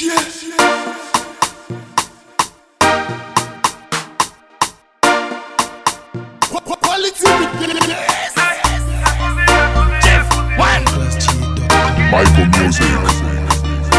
Quality witness. Michael Music.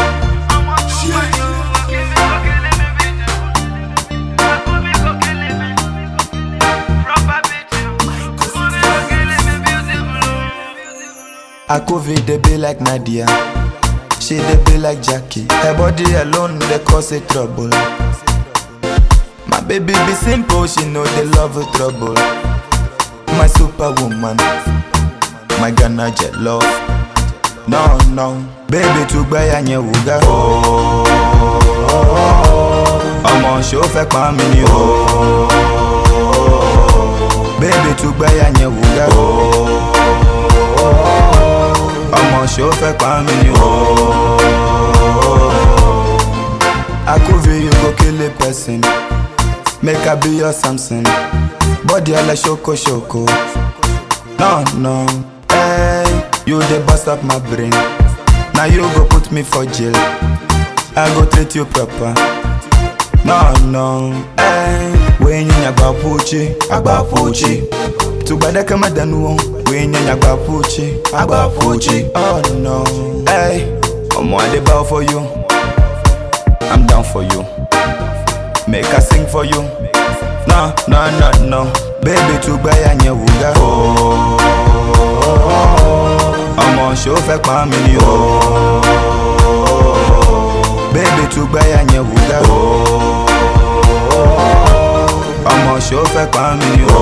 Akovi dey be like Nadia, she dey be like Jackie. Her body alone dey cause a trouble. My baby be simple, she know they love a trouble. My superwoman, my Ghana jet love. No no, baby too gbẹ ya yẹn wò ga. Ọmọ ṣó fẹ́ pa mí ni o. Baby too gbẹ ya yẹn wò ga. ọmọ ṣó fẹ́ pa mí ni o. Akuvi you go kill a person, make I be your Samson. Body ala ṣoko ṣoko. No no, hey, you dey burst up my brain. Na you go put me for jail. I go treat you proper. No no, hey, wenye agba puchi, agba puchi. Tugbada kama danuo, wenye agba puchi, agba puchi. Oh no, hey, omo I dey bow for you. I'm down for you. Make I sing for you. No, no, no, no. Baby tugbaya yẹn wò ga. Ọmọ ṣó fẹ́ pa mí ni o. Baby tugbaya yẹn wò ga. Ọmọ ṣó fẹ́ pa mí ni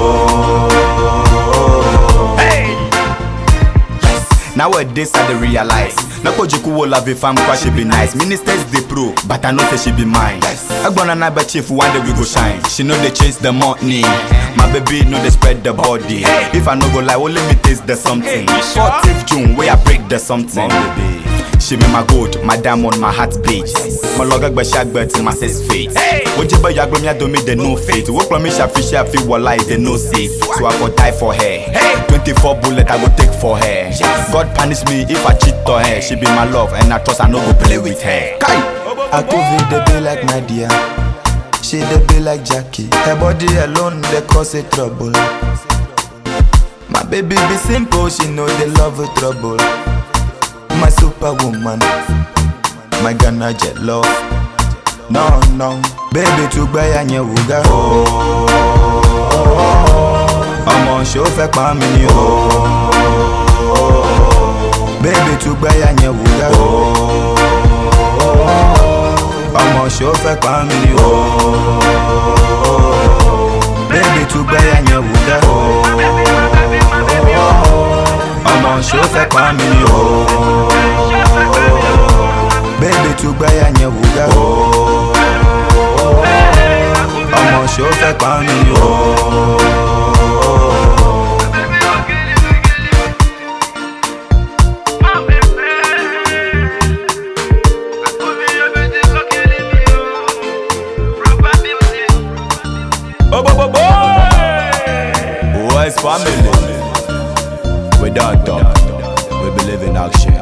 o. Nowadays I dey realize Nakojiku will love if I'm cause she be nice Ministers dey pro, but I know say she be mine Agbona na be chief, one day we go shine She know they chase the money My baby know they spread the body If I no go lie, only me taste the something 14th June, where I break the something baby. She be my gold, my diamond, my heart beat My log agba shagba till my says fate Ojiba yagba mi adomi they no fate Wo klo mi shafi shafi wala they no safe So I go die for her 24 bullet I go take for her God punish me if I cheat on her She be my love and I trust I no go play with her Kai! Akuvi dey be like Nadia, she dey be like Jackie. Her body alone dey cause a trouble. My baby be simple, she know they love a trouble. My superwoman, my Ghana jet love. No no, baby too gbẹ ya yẹn wò ga. Ọmọ ṣó fẹ́ pa mí ni o. Baby too gbẹ ya yẹn wò ga. ọmọ ṣó fẹ́ pa mí ni o. Bébí tún gbẹ́ yà yẹn wò dá. ọmọ ṣó fẹ́ pa mí ni o. Bébí tún gbẹ́ yà yẹn wò dá. ọmọ ṣó fẹ́ pa mí ni o. Oh, bo, bo, bo! West family. We don't talk. We believe in action.